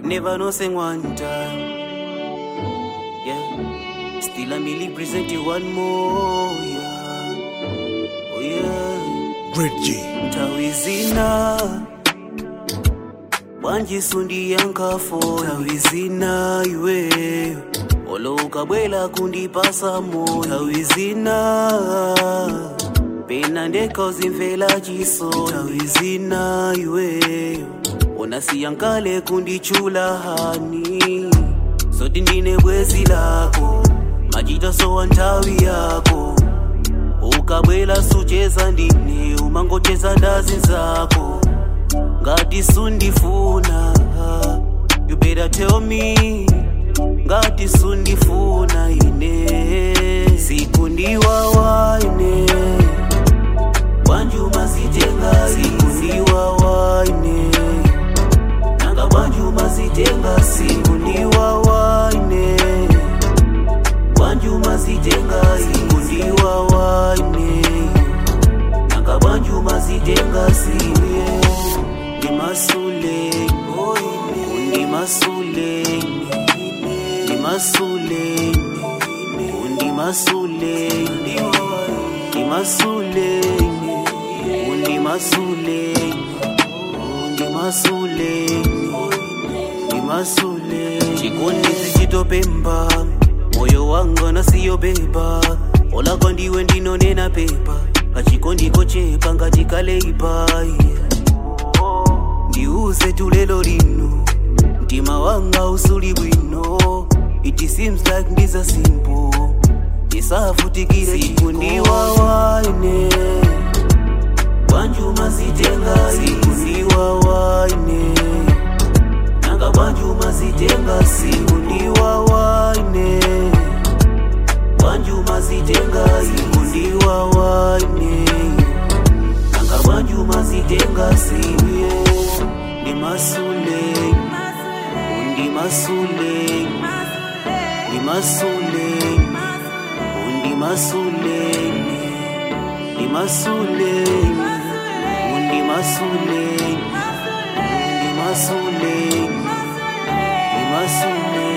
never know sing one time. Yeah, still I'm really present you one more. Yeah, oh yeah. Red G. Tawizina wanjisundi yankafo tawizina iweyo olo ukabwela kundipasa mo tawizina pena ndekozimvela chiso tawizina iweyo unasiyankale kundichula hani zoti ndine bwezi lako majitaso wa nthawi yako ukabwela sucheza ndine umangocheza ndazi zako ngati sundifuna you better tell me ngati sundifuna ine sikundiwawa ine bwanjuma zitenga sikundiwawa ine nanga bwanjuma zitenga sikundiwawa ine bwanjuma zitenga sikundiwawa ine nanga bwanjuma zitenga siye ndimasule undimasule ndimasule undimasule ndimasule undimasule undimasule ndimasule chikondisi chitopemba moyo wanga nasiyobeba olakwa ndiwe ndinonena pepa kachikondiko chepa ngachikaleipa yeah. ndiuze tulelo lino mtima wanga usuli bwino it seems like ndiza simple ndisavutikire sikundiwawaine bwanjuma zitenga sikundiwawaine nanga bwanjuma zitenga sikundiwawaine bwanjuma zitenga sikundiwawaine nanga bwanjuma zitenga siye ndimasule undimasule ndimasule undimasule ndimasule undimasule undimasule ndimasule